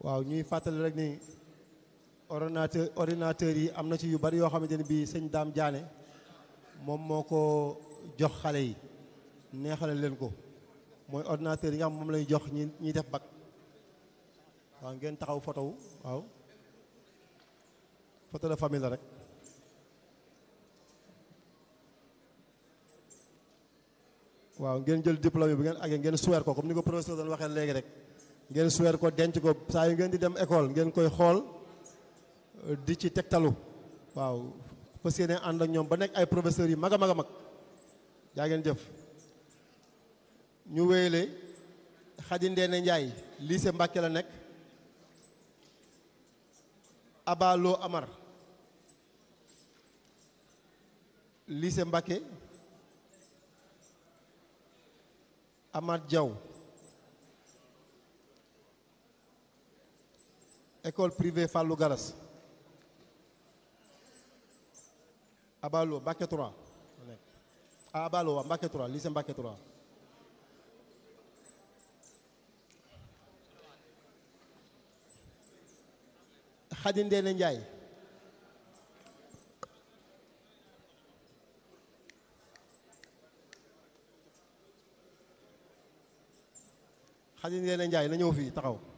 waaw ñuy fàttali rek ni ordinateur ordinateur yi am na ci yu bari yoo xamante ni bii sëñ Daam Jaane moom moo ko jox xale yi neexale leen ko mooy ordinateur yi nga xam moom lañu jox ñi ñiy def bac waaw ngeen taxaw photo wu waaw photo de famille la rek waaw ngeen jël diplôme bi ngeen agee ngeen suweer ko comme ni ko professeur doon waxee léegi rek ngeen suweer ko denc ko saa yu ngeen di dem école ngeen koy xool di ci tegtalu waaw fas yéene ànd ak ñoom ba nekk ay professeurs yi mag a mag a mag yaa ngeen jëf ñu wéyale Xadi Ndeene Njaay lycée Mbàkke la nekk Abalo Amar lycée Mbàkke Amath Diaw école privée Fallou Garas Abalo Mbàkke 3 ah Abalo waa Mbàkke 3 lycée Mbàkke 3 Xadi Ndeene Njaay Xadi Ndeene Njaay na ñëw fii taxaw